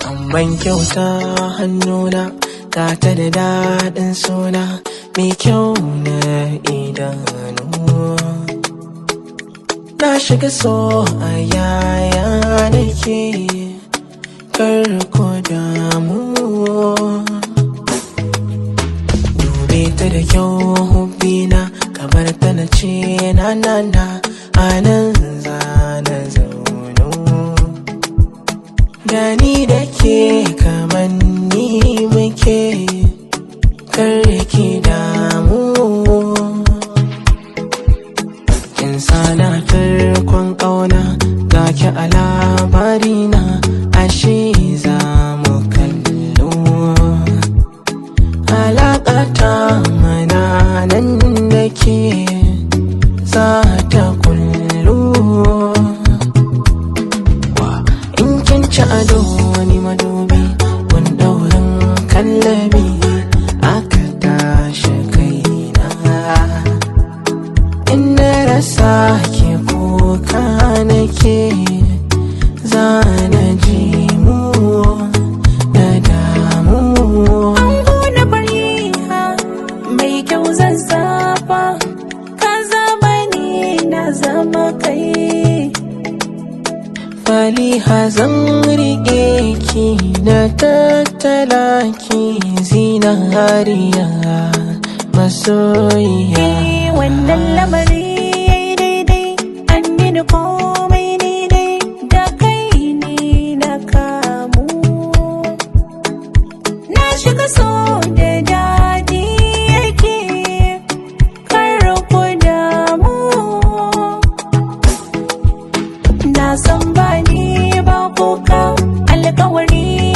ban kyauta hannuna ta ta da daɗin suna mai kyau na idanu na shiga so a yaya nake kar ku damu dube ta da kyau hubbina kamar ta na ce na na na a nan za na zaunu gani da ke kamar ni muke kar ki damu kin sana tarkon ƙauna ga ki a labarina ashe za mu kallo alaƙata mana nan da ke za ta kullu in kin ci ado wani madubi wani daurin kallabi aka tashi kaina in na rasa ke kuka nake za na ji mu na damu Ango na fariha mai kyau zazzafa ka zama ni na zama kai Faliha zan riƙe ki na tattala ki zinariya masoyiya Eh, wannan lamari yayi daidai an mini komai daidai da kai ni na kamu na shiga so da daɗi yake kar ku damu na san ba ni ba kuka alkawari